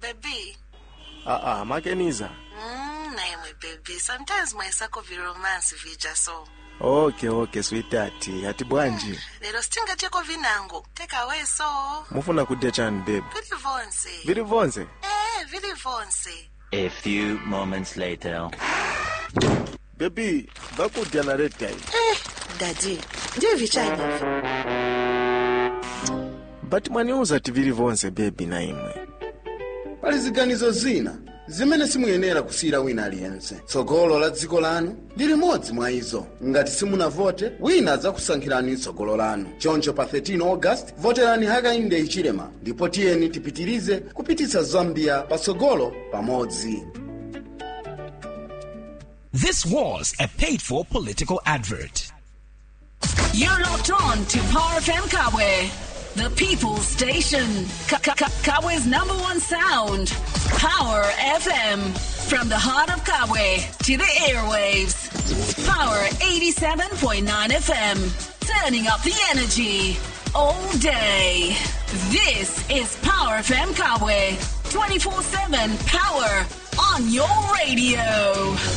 baby aa makeniza mm, naimwe baby sometimes mwaisako viromance vija so okay okay sweetheart ati bwanji lero sitingateko vinango take away so mufuna kudya chani baby vili vonse vili vonse eh vili vonse A few moments later. baby vakudya na red guy eh dadi ndiye vichainevi but mwaniuza ti vili vonse baby na imwe pali ziganizo zina zimene simuyenera kusiyira wina aliyense tsogolo la dziko lanu ndi limodzi mwa izo ngati simunavote wina adzakusankhirani tsogolo lanu choncho pa 13 august voterani hakainde hichilema ndipo tiyeni tipitirize kupititsa zambia patsogolo pamodzi This was a paid for political advert. You're locked on to Power FM Kawe, the people's station. Ka- Ka- Ka- Kawe's number one sound. Power FM. From the heart of Kawe to the airwaves. Power 87.9 FM. Turning up the energy all day. This is Power FM Kawe. 24 7 power on your radio.